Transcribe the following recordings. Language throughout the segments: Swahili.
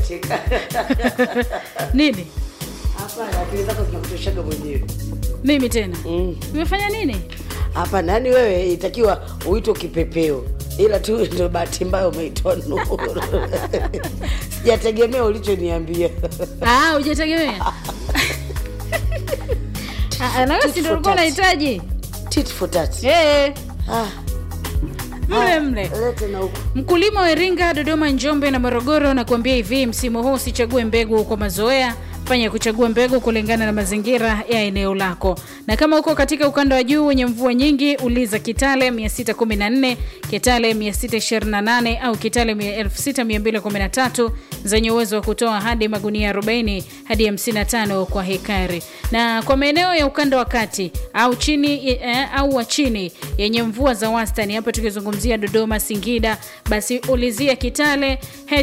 unacheka nini hapana akili zako zinakutoshaga mwenyewe mimi tena Mm. nimefanya nini hapana yani wewe itakiwa uitwe kipepeo ila tu ndo bahati mbaya umeitwa nuru sijategemea ulichoniambia Ah, hujategemea Ah, ah, na wewe si ndio ulikuwa unahitaji tit for tat Eh, ah, mle mle lete na huku Mkulima wa Iringa, Dodoma, Njombe na Morogoro nakuambia hivi, msimu huu usichague mbegu kwa mazoea, fanya kuchagua mbegu kulingana na mazingira ya eneo lako. Na kama uko katika ukanda wa juu wenye mvua nyingi, uliza Kitale 614, Kitale 628 au Kitale 6213 zenye uwezo wa kutoa hadi magunia 40 hadi 55 kwa hekari. Na kwa maeneo ya ukanda wa kati au chini eh, au wa chini yenye mvua za wastani, hapa tukizungumzia Dodoma, Singida, basi ulizia Kitale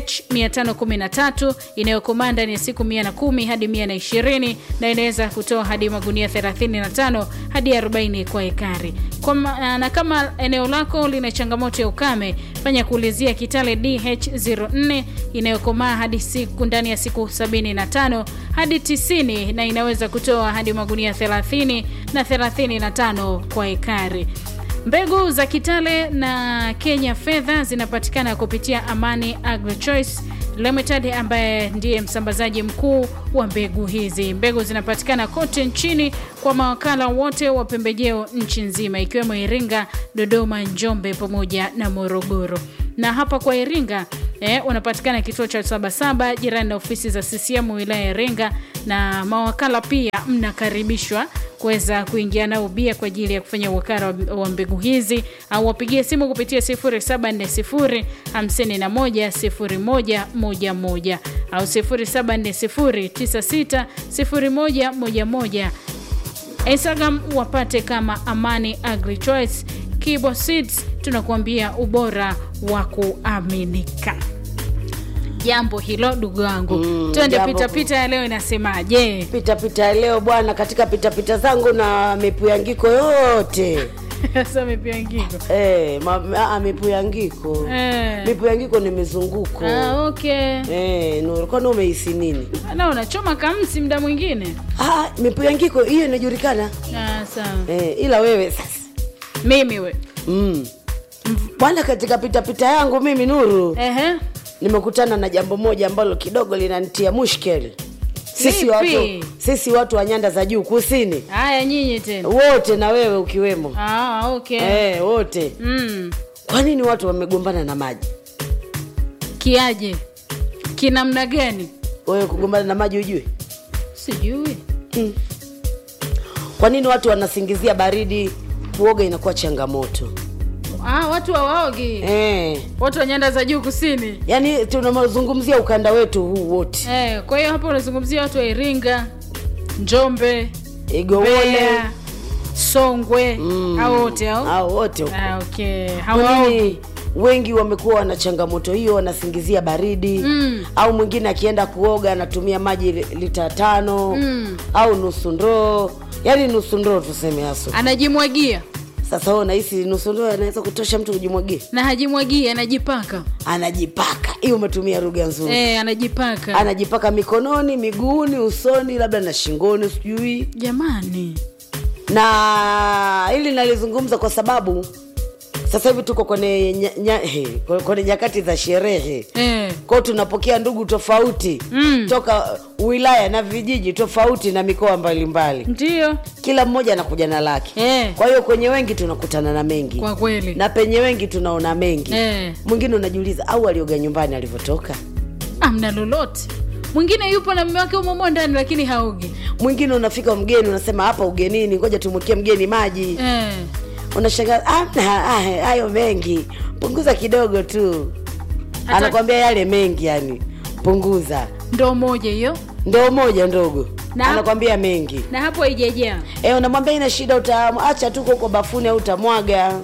H513 inayokomaa ndani ya siku 110 hadi 120 na inaweza kutoa hadi magunia 35 hadi 40 kwa ekari. Kwa ma, na kama eneo lako lina changamoto ya ukame, fanya kuulizia Kitale DH04 inayokomaa hadi siku ndani ya siku 75 hadi 90 na inaweza kutoa hadi magunia 30 na 35 kwa ekari. Mbegu za Kitale na Kenya Fedha zinapatikana kupitia Amani Agrochoice Limited ambaye ndiye msambazaji mkuu wa mbegu hizi. Mbegu zinapatikana kote nchini kwa mawakala wote wa pembejeo nchi nzima ikiwemo Iringa, Dodoma, Njombe pamoja na Morogoro. Na hapa kwa Iringa eh, unapatikana kituo cha Sabasaba jirani na ofisi za CCM wilaya ya Iringa, na mawakala pia mnakaribishwa kuweza kuingia nao bia kwa ajili ya kufanya uwakala wa- wa mbegu hizi au wapigie simu kupitia 0740 51 0111 au 0740 96 0111 Instagram wapate kama Amani Agri Choice Kibo Seeds, tunakuambia ubora wa kuaminika. Jambo hilo ndugu wangu, Mm, twende jambo pitapita ya leo inasemaje? pitapita ya leo bwana katika pitapita zangu na mipuyangiko yote Sasa mipiangiko Eh, ma, a, mipuyangiko Eh. mipuyangiko ni mizunguko Ah, okay. Eh, Nuru, kwani umehisi nini? Na unachoma kamsi mda mwingine. Ah, mipuyangiko hiyo inajulikana Ah, sawa. eh, ila wewe sasa Mimi we. mm. Bwana, katika pitapita yangu mimi Nuru Ehe. nimekutana na jambo moja ambalo kidogo linanitia mushkeli sisi Lipi? watu, sisi watu wa nyanda za juu kusini Haya nyinyi tena. wote na wewe ukiwemo Ah, okay. eh, wote Mm. kwa nini watu wamegombana na maji Kiaje? Kinamna gani? wewe kugombana na maji ujue Sijui. kwa nini watu wanasingizia baridi kuoga inakuwa changamoto Ah, watu hawaogi. eh, Watu wa nyanda za juu kusini. yaani tunazungumzia ukanda wetu huu wote Eh, kwa hiyo hapo unazungumzia watu wa Iringa, Njombe, igowole Mbeya, Songwe, Mm. hao wote hao. au wote huko. Ah, okay. Kwa Hawaogi. nini wengi wamekuwa wana changamoto hiyo wanasingizia baridi Mm. au mwingine akienda kuoga anatumia maji li- lita tano Mm. au nusu ndoo yaani nusu ndoo tuseme haso Anajimwagia sasa wewe unahisi nusu ndoo anaweza kutosha mtu kujimwagia na hajimwagii, anajipaka. anajipaka hiyo umetumia lugha nzuri Eh, anajipaka. anajipaka mikononi miguuni usoni labda na shingoni sijui Jamani. na hili nalizungumza kwa sababu sasa hivi tuko kwenye, nya, nya, he, kwenye nyakati za sherehe Eh. kwao tunapokea ndugu tofauti Mm. toka wilaya na vijiji tofauti na mikoa mbalimbali Ndio. kila mmoja anakuja na lake Eh. kwa hiyo kwenye wengi tunakutana na mengi Kwa kweli. na penye wengi tunaona mengi Eh. mwingine unajiuliza au alioga nyumbani alivyotoka Amna lolote. Mwingine yupo na mume wake umomo ndani lakini haogi. mwingine unafika mgeni unasema hapa ugenini ngoja tumwekee mgeni maji Eh. unashangaa "Ah, ah, ah, hayo mengi punguza kidogo tu Hata- anakwambia yale mengi yani punguza Ndoo moja hiyo. ndoo moja ndogo Na- anakwambia mengi Na hapo haijajaa. e, unamwambia ina shida utaacha tu huko bafuni au utamwaga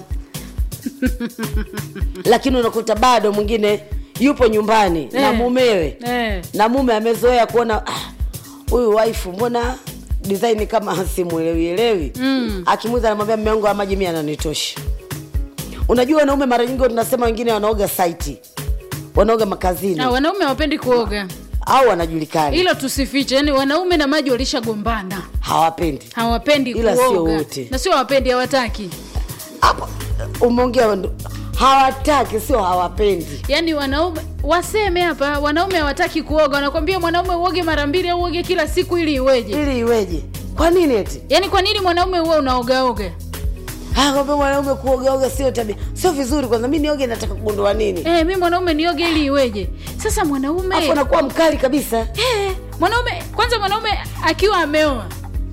lakini unakuta bado mwingine yupo nyumbani na Eh. mumewe Eh. na mume amezoea kuona "Ah, huyu waifu mbona design kama simwelewielewi Mm. akimuza anamwambia mme wangu wa maji mi ananitosha unajua wanaume mara nyingi tunasema wengine wanaoga saiti wanaoga makazini Na wanaume hawapendi kuoga. au wanajulikana hilo tusifiche yani wanaume na maji walishagombana hawapendi hawapendi Ila sio kuoga wote. na sio hawapendi hawataki hapo umeongea ndo- hawataki sio hawapendi yaani wanaume waseme hapa wanaume hawataki kuoga wanakwambia mwanaume uoge mara mbili au uoge kila siku ili iweje ili iweje kwa nini eti yaani kwa nini mwanaume huwe unaogaoga Ah, kwamba mwanaume kuogaoga sio tabia sio vizuri kwanza mi nioge nataka kugundua nini eh, mi mwanaume nioge ili iweje sasa mwanaume afu anakuwa mkali kabisa Eh, mwanaume kwanza mwanaume akiwa ameoa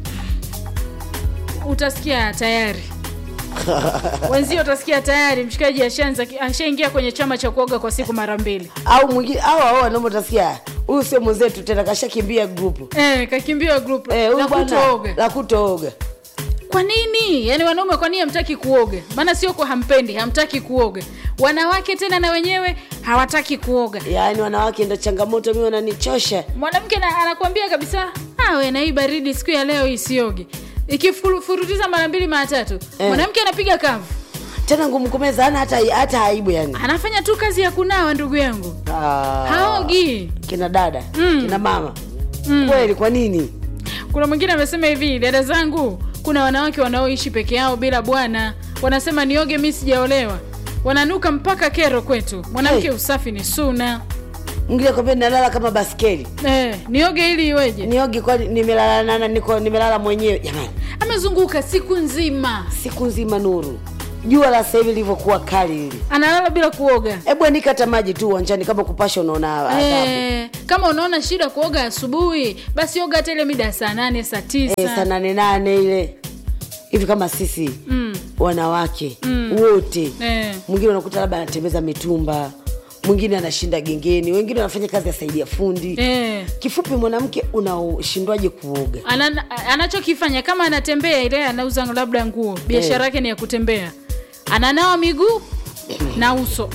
utasikia tayari wenzio utasikia tayari mshikaji ashaanza ashaingia kwenye chama cha kuoga kwa siku mara mbili au mwingine au au wanaume utasikia huyu sio mwenzetu tena kashakimbia grupu eh, kakimbia group eh, la huyu bwana kutooga la kutooga kwa nini yaani wanaume kwa nini hamtaki kuoga maana sio kwa hampendi hamtaki kuoga wanawake tena na wenyewe hawataki kuoga yaani wanawake ndo changamoto mi wananichosha mwanamke na- anakuambia kabisa "Ah, we na hii baridi siku ya leo isioge ikifurutiza mara mbili mara tatu Eh. mwanamke anapiga kavu tena ngumu kumeza ana hata hata aibu yani anafanya tu kazi ya kunawa ndugu yangu Ah, haogi kina dada Mm. kina mama Mm. kweli kwa nini kuna mwingine amesema hivi dada zangu kuna wanawake wanaoishi peke yao bila bwana wanasema nioge mi sijaolewa wananuka mpaka kero kwetu mwanamke Hey. usafi ni suna mwingine kwambia nalala kama baskeli eh, nioge ili iweje niogi kwani nimelala nana niko nimelala mwenyewe jamani amezunguka siku nzima siku nzima nuru jua la sasa hivi lilivyokuwa kali hili analala bila kuoga hebu anika hata maji tu uwanjani kama kupasha unaona adhabu Eh, kama unaona shida kuoga asubuhi basi oga hata ile mida ya saa nane saa tisa Eh, saa nane nane ile hivi kama sisi mm. wanawake wote eh. mwingine unakuta labda anatembeza mitumba mwingine anashinda gengeni wengine wanafanya kazi ya saidia fundi Eh. kifupi mwanamke unashindwaje kuoga Ana, anachokifanya kama anatembea ile anauza labda nguo biashara yake ni ya kutembea ananawa miguu na uso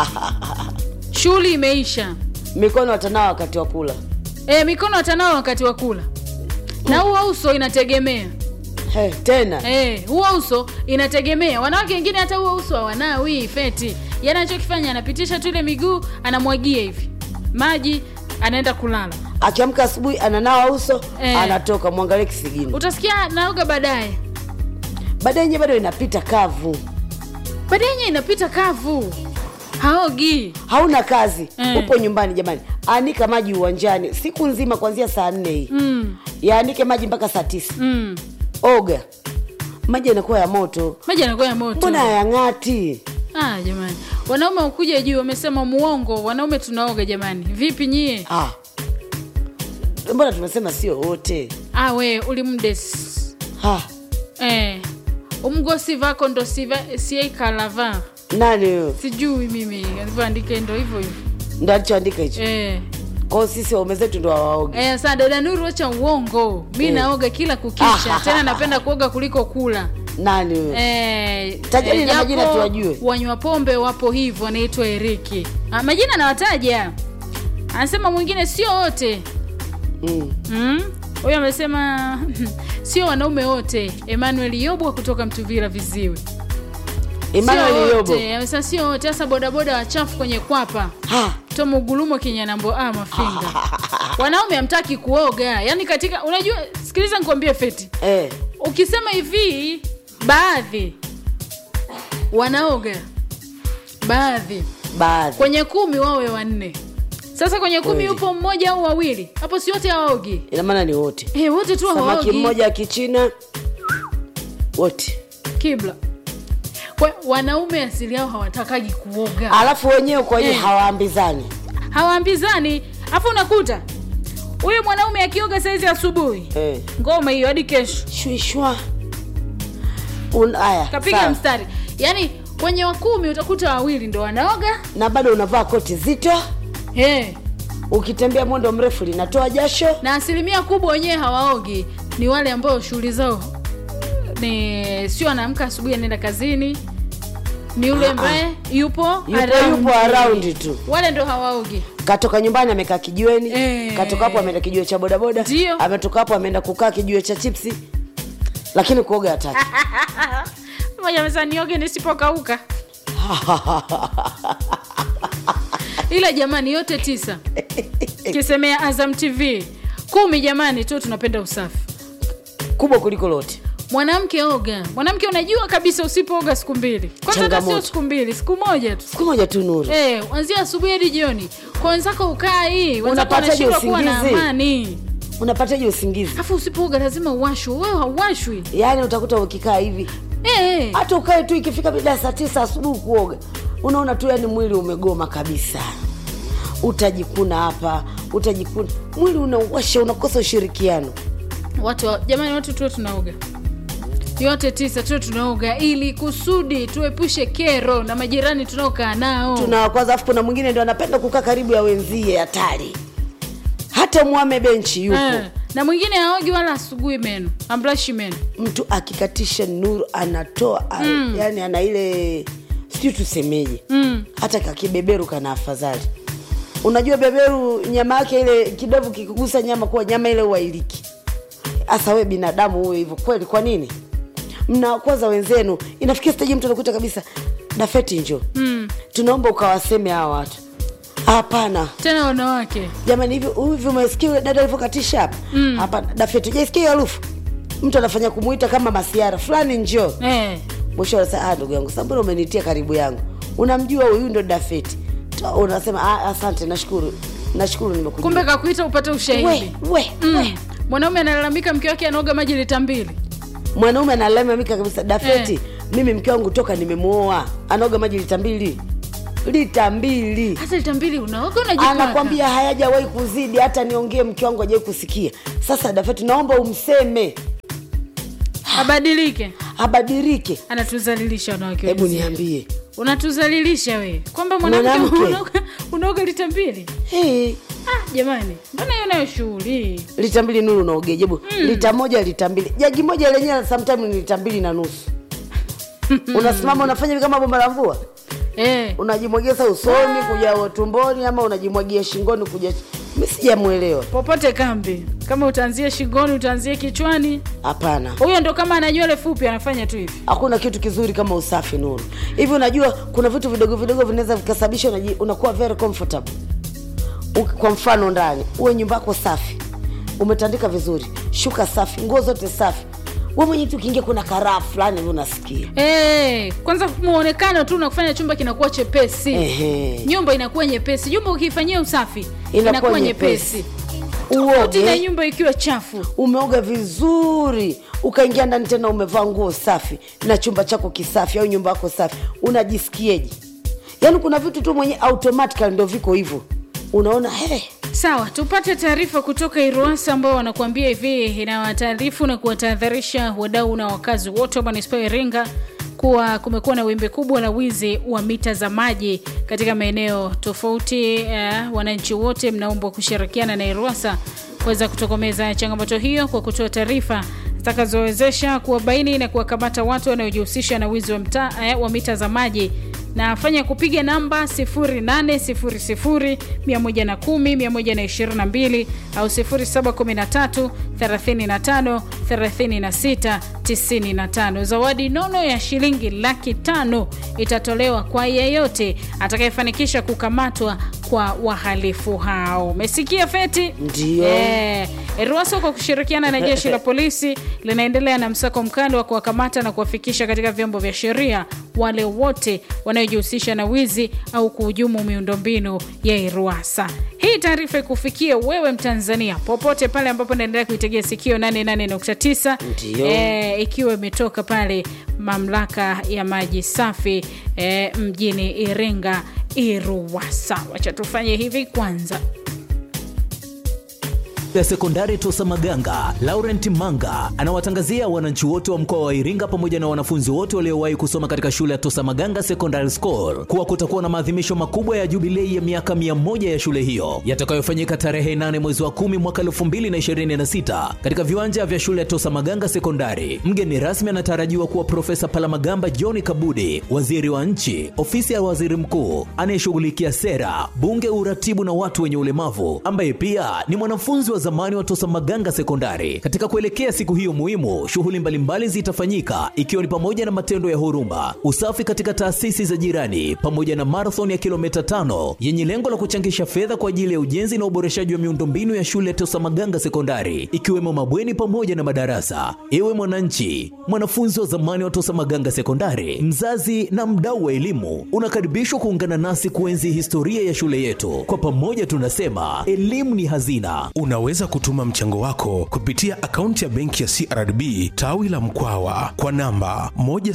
shughuli imeisha mikono watanao wakati wa kula e, mikono atanawa wakati wa kula na huo uso inategemea He, tena Eh, huo uso inategemea wanawake wengine hata huo uso hawanawi feti yani anachokifanya anapitisha tu ile miguu anamwagia hivi maji anaenda kulala akiamka asubuhi ananawa uso Eh. anatoka mwangalie kisigino utasikia naoga baadaye baadaye nye bado inapita kavu baadaye yenye inapita kavu haogi hauna kazi Eh. upo nyumbani jamani anika maji uwanjani siku nzima kuanzia saa nne hii mm, yaanike maji mpaka saa tisa mm. oga maji yanakuwa ya moto maji anakuwa ya moto mbona hayang'ati ah, jamani wanaume ukuja juu wamesema muongo wanaume tunaoga jamani vipi nyie ah. mbona tumesema sio wote ah, we ulimdes ah. eh, umgosi vako ndo siva- siekalava nani huyo sijui mimi alivyoandika ndo hivyo hivyo ndo alichoandika hicho eh. kwao sisi waume zetu ndo hawaogi Eh, saa dada Nuru wacha uongo mi Eh. naoga kila kukicha tena napenda kuoga kuliko kula nani huyo Eh, Tajeni eh, na majina japo tuwajue. wanywa pombe wapo hivyo anaitwa eriki ah, majina nawataja anasema mwingine sio wote mm. Mm? huyo amesema sio wanaume wote emmanuel yobwa kutoka mtuvira viziwi Emmanuel Sio Yobo wote amesema sio wote hasa bodaboda wachafu kwenye kwapa Ha. tomugulumo kinyanambo a mafinga wanaume hamtaki kuoga yaani katika unajua sikiliza nikwambie feti eh. ukisema hivi baadhi wanaoga baadhi baadhi kwenye kumi wawe wanne sasa kwenye kumi Kweli. yupo mmoja au wawili hapo si wote hawaogi ina maana ni wote Eh, wote tu samaki hawaogi mmoja wa kichina wote kibla kwa wanaume asili yao hawatakagi kuoga alafu wenyewe kwa wenyewe Eh. hawaambizani hawaambizani afu unakuta huyu mwanaume akioga saizi asubuhi eh. ngoma hiyo hadi kesho shwishwa Un- aya kapiga sawa. mstari yaani kwenye wakumi utakuta wawili ndo wanaoga na bado unavaa koti zito hey. ukitembea mwendo mrefu linatoa jasho na asilimia kubwa wenyewe hawaogi ni wale ambao shughuli zao ni sio anaamka asubuhi anaenda kazini ni yule Ah, ah. ambaye yupo Yupo- around. yupo around tu. wale ndo hawaogi katoka nyumbani amekaa kijiweni Eh. katoka hapo ameenda kijiwe cha bodaboda Ndio. ametoka hapo ameenda kukaa kijiwe cha chipsi lakini kuoga hataki moja meza nioge nisipokauka ila jamani yote tisa kisemea azam tv kumi jamani tu tunapenda usafi kubwa kuliko lote mwanamke oga mwanamke unajua kabisa usipooga siku mbili kwanza hata sio Changamoto. siku mbili siku moja tu siku moja tu nuru Eh, anzia asubuhi hadi jioni kwa wenzako ukaa hii wenzako Unapataje wanashindwa kuwa na usingizi? amani unapataje usingizi alafu usipooga lazima uwashwe wewe hauwashwi yaani utakuta ukikaa hivi Eh, hata ukae tu ikifika mida ya saa tisa asubuhi kuoga unaona tu yani mwili umegoma kabisa utajikuna hapa utajikuna mwili unauwasha unakosa ushirikiano watu wa- jamani watu tuwe tunaoga yote tisa tuwe tunaoga ili kusudi tuepushe kero na majirani tunaokaa nao tuna kwanza afu kuna mwingine ndo anapenda kukaa karibu ya wenzie hatari hata mwame benchi yupo Eh, na mwingine aogi wala asugui meno ambrashi meno mtu akikatisha nuru anatoa mm. yani ana ile sijui tusemeje mm. hata kakibeberu kana afadhali unajua beberu nyama yake ile kidevu kikugusa nyama kuwa nyama ile uwailiki hasa we binadamu huwe hivyo kweli kwa nini mnakwaza wenzenu inafikia staji mtu anakuta kabisa dafeti njo mm. tunaomba ukawaseme hawa watu hapana tena wanawake jamani hivi hivi umesikia yule dada alivyokatisha hapa hapana dafeti jaisikia hiyo harufu mtu anafanya kumuita kama masiara fulani njoo eh. mwisho anasema ah, ndugu yangu sambona umenitia karibu yangu unamjua huyu ndo dafeti Ta- unasema ah, asante nashukuru nashukuru nimekujua kumbe kakuita upate ushahidi we, we, mm. we. mwanaume analalamika mke wake anaoga maji lita mbili mwanaume analalamika kabisa dafeti mimi mke wangu toka nimemuoa anaoga maji lita mbili lita mbili hata lita mbili unaoga unajipaka anakwambia hayajawahi kuzidi hata niongee mke wangu hajawahi kusikia sasa dafeti naomba umseme abadilike abadilike anatuzalilisha wanawake hebu wenzie. niambie unatuzalilisha we kwamba mwanamke Mwanamke. unaoga- unaoga lita mbili hey, ah, jamani mbona hiyo nayo shughuli lita mbili nuru unaogeje hebu lita moja lita mbili jagi moja lenyewe sometime ni lita mbili na nusu unasimama unafanya hivi kama bomba la mvua eh. unajimwagia usoni kuja tumboni ama unajimwagia shingoni kuja mi sijamwelewa popote kambi kama utaanzia shingoni utaanzia kichwani hapana huyo ndo kama ana nywele fupi anafanya tu hivi hakuna kitu kizuri kama usafi nuru hivi unajua kuna vitu vidogo vidogo vinaweza vikasababisha unaji- unakuwa very comfortable Uki- kwa mfano ndani uwe nyumba yako safi umetandika vizuri shuka safi nguo zote safi we mwenye tu ukiingia kuna karaa fulani hivi unasikia Eh, kwanza muonekano tu unakufanya chumba kinakuwa chepesi Ehe. nyumba inakuwa nyepesi nyumba ukiifanyia usafi Inakuwa inakuwa nyepesi. nyepesi tofauti na uoge nyumba ikiwa chafu umeoga vizuri ukaingia ndani tena umevaa nguo safi na chumba chako kisafi au nyumba yako safi unajisikieje yaani kuna vitu tu mwenye automatically ndo viko hivyo unaona hey, sawa tupate taarifa kutoka iruasa ambao wanakuambia hivi inawataarifu na kuwatahadharisha wadau na wakazi wote wa manispaa ya iringa kuwa kumekuwa na wimbi kubwa la wizi wa mita za maji katika maeneo tofauti uh, wananchi wote mnaombwa kushirikiana na iruasa kuweza kutokomeza changamoto hiyo kwa kutoa taarifa zitakazowezesha kuwabaini na kuwakamata watu wanaojihusisha na wizi wa, mta, eh, wa mita za maji na fanya kupiga namba 0800110122 au 0713 35 36 95 zawadi nono ya shilingi laki tano itatolewa kwa yeyote atakayefanikisha kukamatwa kwa wahalifu hao umesikia feti Ndio. Eh, ruaso kwa kushirikiana na jeshi la polisi linaendelea na msako mkali wa kuwakamata na kuwafikisha katika vyombo vya sheria wale wote wanaojihusisha na wizi au kuhujumu miundombinu ya iruasa hii taarifa ikufikia wewe mtanzania popote pale ambapo naendelea kuitegea sikio 88.9 Ndio. eh, ikiwa imetoka pale mamlaka ya maji safi eh, mjini iringa iruwasa wacha tufanye hivi kwanza ya sekondari Tosa Maganga, Laurent Manga anawatangazia wananchi wote wa mkoa wa Iringa pamoja na wanafunzi wote waliowahi kusoma katika shule ya Tosa Maganga Secondary School kuwa kutakuwa na maadhimisho makubwa ya jubilei ya miaka 100 ya shule hiyo yatakayofanyika tarehe 8 mwezi wa 10 mwaka 2026 katika viwanja vya shule ya Tosa Maganga Sekondari. Mgeni rasmi anatarajiwa kuwa Profesa Palamagamba John Kabudi, waziri wa nchi, ofisi ya waziri mkuu anayeshughulikia sera, bunge, uratibu na watu wenye ulemavu, ambaye pia ni mwanafunzi wa zamani wa Tosa Maganga Sekondari. Katika kuelekea siku hiyo muhimu, shughuli mbalimbali zitafanyika ikiwa ni pamoja na matendo ya huruma, usafi katika taasisi za jirani, pamoja na marathon ya kilomita tano yenye lengo la kuchangisha fedha kwa ajili ya ujenzi na uboreshaji wa miundombinu ya shule ya Tosa Maganga Sekondari, ikiwemo mabweni pamoja na madarasa. Ewe mwananchi, mwanafunzi wa zamani wa Tosa Maganga Sekondari, mzazi na mdau wa elimu, unakaribishwa kuungana nasi kuenzi historia ya shule yetu. Kwa pamoja tunasema elimu ni hazina. Unaweza kutuma mchango wako kupitia akaunti ya benki ya CRDB tawi la Mkwawa kwa namba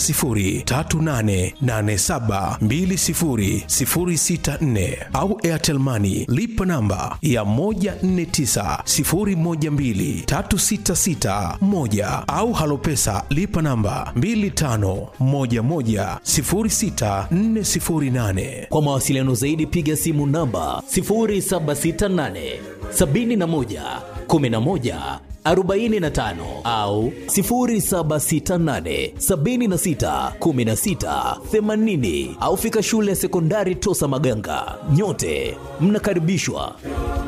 10388720064 au Airtel Money lipa namba ya 1490123661 au Halopesa lipa namba 25110648. Kwa mawasiliano zaidi piga simu namba 0768 71 11 45 au 0768 76 16 80 au fika shule ya sekondari Tosa Maganga. Nyote mnakaribishwa.